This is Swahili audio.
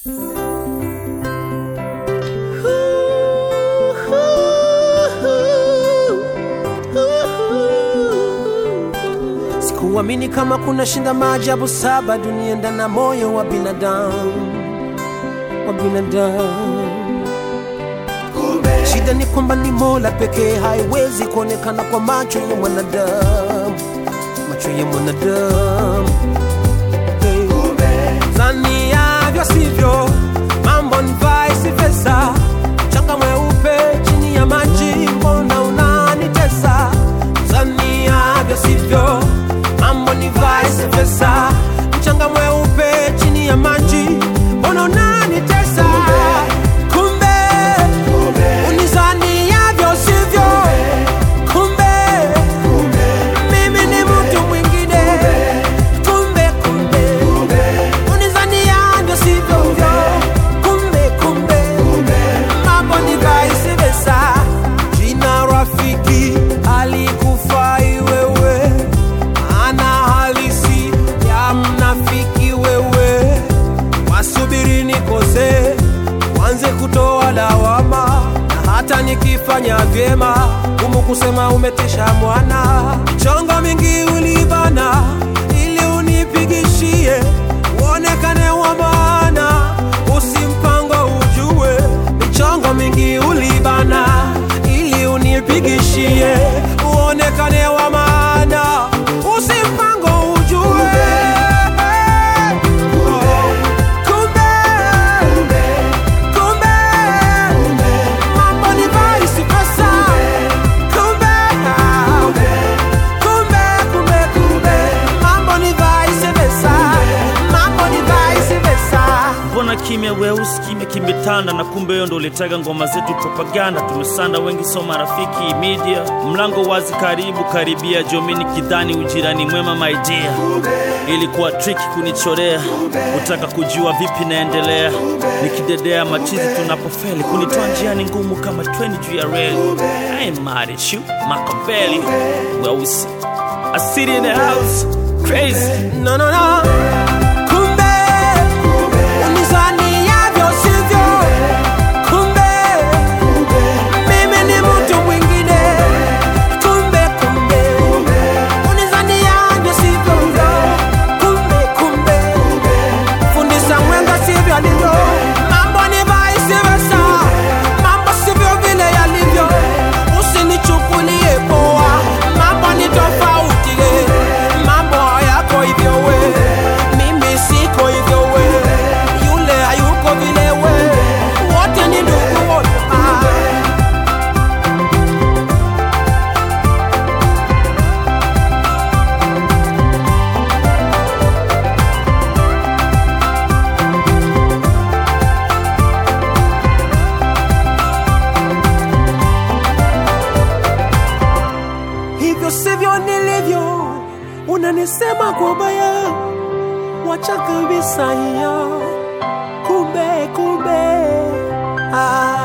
Sikuamini kama kuna shinda maajabu saba dunia ndani ya moyo wa binadamu wa binadamu. Shida ni kwamba ni Mola pekee, haiwezi kuonekana kwa macho ya mwanadamu, macho ya mwanadamu. Hey. Zaniavyo sivyo, mambo ni vice versa. Mchanga mweupe chini ya maji, mbona unanitesa? Zaniavyo sivyo, mambo ni vice versa. Mchanga mweupe chini ya maji, mbona unanitesa? Kumbe unizaniavyo sivyo, kumbe mimi ni mtu mwingine. Kumbe kumbe unizaniavyo sivyo, kumbe kumbe mambo ni vice versa. Jina rafiki alikufai wewe, maana halisi ya mnafiki wewe. Wasubiri nikose, wanze kutoa lawama, na hata nikifanya vyema, gumu kusema umetisha mwana. Michongo mingi ulibana ili unipigishie, uonekane wa maana, usimpango ujue. Michongo mingi ulibana ili unipigishie, uonekane wa maana, usimpango ujue. Kumbe, kumbe, mambo ni vice versa. Kumbe, kumbe, kumbe, kumbe, mambo ni vice versa. Mambo ni vice versa. mbona kimya weusi kimya kimetanda na kumbe hiyo ndo ulitega ngoma zetu propaganda tumesanda wengi so marafiki media mlango wazi karibu karibia jomini kidhani ujirani mwema maidia ilikuwa triki kunichorea utaka kujua vipi naendelea nikidedea machizi tunapofeli kunitoa njiani ngumu kama 20 juu ya reli I ain't mad at you makambeli weusi I sit in the house crazy No, no, no. Kumbe, unizaniavyo sivyo. Kumbe, mimi ni mtu mwingine. Kumbe, kumbe, unizaniavyo sivyo. Kumbe, kumbe, fundisha mwenga sivyo alivyo. Mambo ni vice versa. Mambo sivyo vile yalivyo. Usinichukulie poa. Mambo ni tofauti. eh. Mambo hayako hivyo we. Mimi siko hivyo we. Yule hayuko vile we. Wote ni ndugu wote. Ah. hivyo sivyo nilivyo, unanisema kwa baya, wacha kabisa hiyo. Kumbe kumbe, ah,